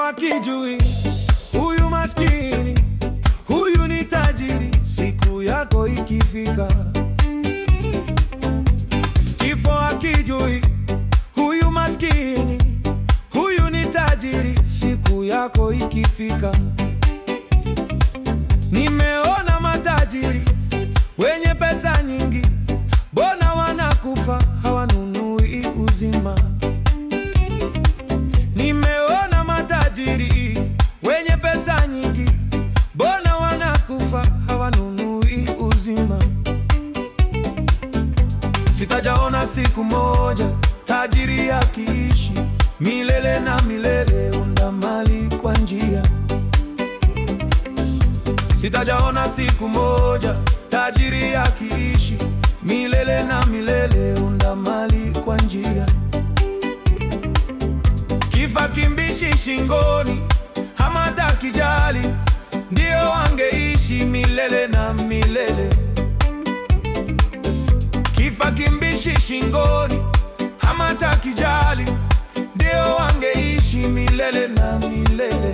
hakijui huyu maskini, huyu ni tajiri. Siku yako ikifika, kifo hakijui huyu maskini, huyu ni tajiri. Siku yako ikifika, nimeona matajiri wenye pesa nyingi, mbona wanakufa hawanunui uzima? Nimeona matajiri wenye pesa nyingi, mbona wanakufa hawanunui uzima? Sitajaona siku moja tajiri akiishi milele na milele, unda mali kwa njia. Sitajaona siku moja tajiri akiishi milele na milele, unda mali kwa njia. Kifa kimbishi shingoni, hamata kijali, ndio wangeishi milele na milele. Kifa kimbishi shingoni, hamata kijali, ndio wangeishi milele na milele.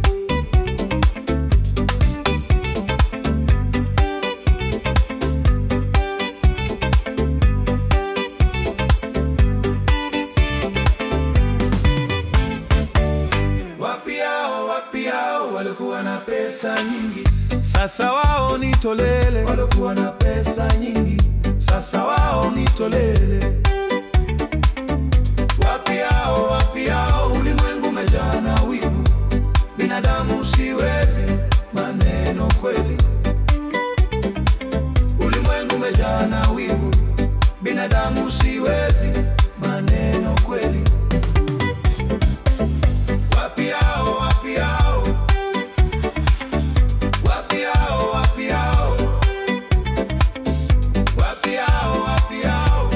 Wapi hao, wapi hao walikuwa na pesa nyingi, sasa wao ni tolele. Walikuwa na pesa nyingi, sasa wao ni tolele. Wapi hao, wapi hao, ulimwengu umejaa na wivu, binadamu siwezi, maneno kweli. Ulimwengu umejaa na wivu, binadamu siwezi, maneno kweli. Wapi hao, wapi hao? Wapi hao, wapi hao? Wapi hao, wapi hao?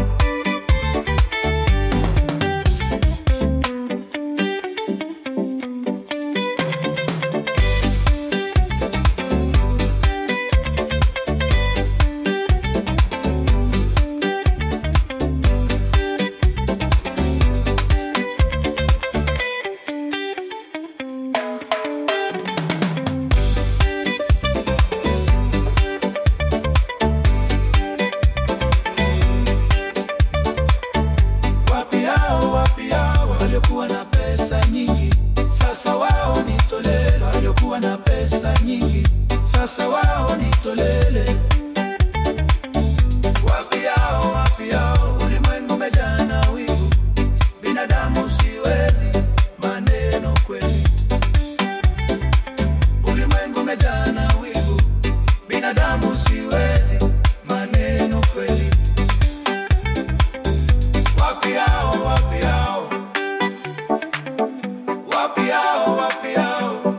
Wapi hao, wapi hao waliokuwa na pesa nyingi, sasa wao ni tolele. Waliokuwa na pesa nyingi, sasa wao ni tolele. Wapi hao, wapi hao, ulimwengu umejaa na wivu, binadamu siwezi, maneno kweli. Ulimwengu umejaa na wivu, binadamu siwezi, maneno kweli. Wapi hao, wapi hao? Wapi hao, wapi hao?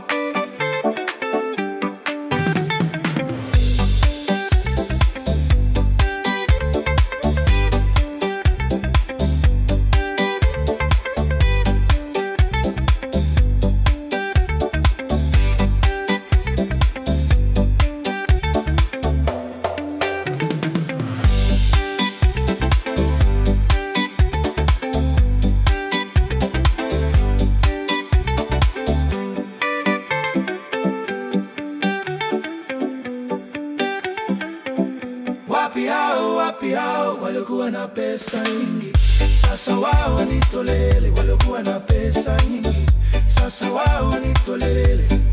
Wapi hao, wapi hao waliokuwa na pesa nyingi, sasa wao ni tolele. Waliokuwa na pesa nyingi, sasa wao ni tolele.